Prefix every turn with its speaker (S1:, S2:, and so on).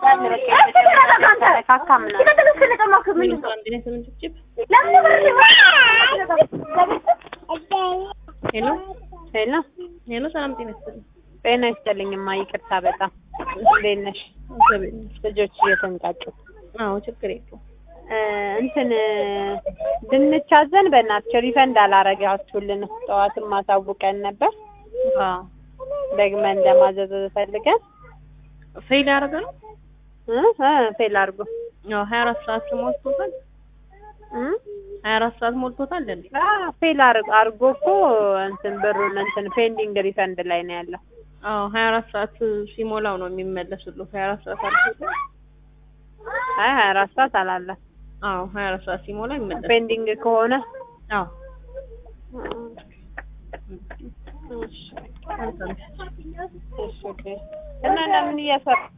S1: እንዳለ በቃ የተነካካ ምናምን
S2: ሚኒቱ አንድ ላይ ስምንት ጭብጭብ ሄሎ
S1: ሄሎ
S2: ሄሎ፣ ሰላም ጤና ይስጥልኝ።
S1: ጤና ይስጥልኝማ ይቅርታ በጣም እንዴት ነሽ
S2: እግዚአብሔር ይመስገን።
S1: ልጆች እየተንጫጩ
S2: አዎ ችግር የለውም።
S1: እ እንትን ድንች አዘን በእናትሽ ሪፈንድ አላረጋችሁልን ጠዋትም ማሳውቀን ነበር
S2: አዎ
S1: ደግመን ለማዘዝ ፈልገን
S2: ፌል ያደረገ ነው።
S1: እ እ ፌል አድርጎ
S2: ያው 24 ሰዓት ሞልቶታል።
S1: እ
S2: 24 ሰዓት ሞልቶታል እንዴ?
S1: አ ፌል አድርጎ አድርጎ እኮ እንትን ብሩን እንትን ፔንዲንግ ሪፈንድ ላይ ነው ያለው
S2: አዎ 24 ሰዓት ሲሞላው ነው የሚመለስልህ። 24 ሰዓት አልፎታል።
S1: አይ ሀያ አራት ሰዓት አላለም
S2: አዎ 24 ሰዓት ሲሞላ ይመለስ።
S1: ፔንዲንግ ከሆነ
S2: አዎ
S1: እሺ እሺ ኦኬ እና ለምን እያሰራ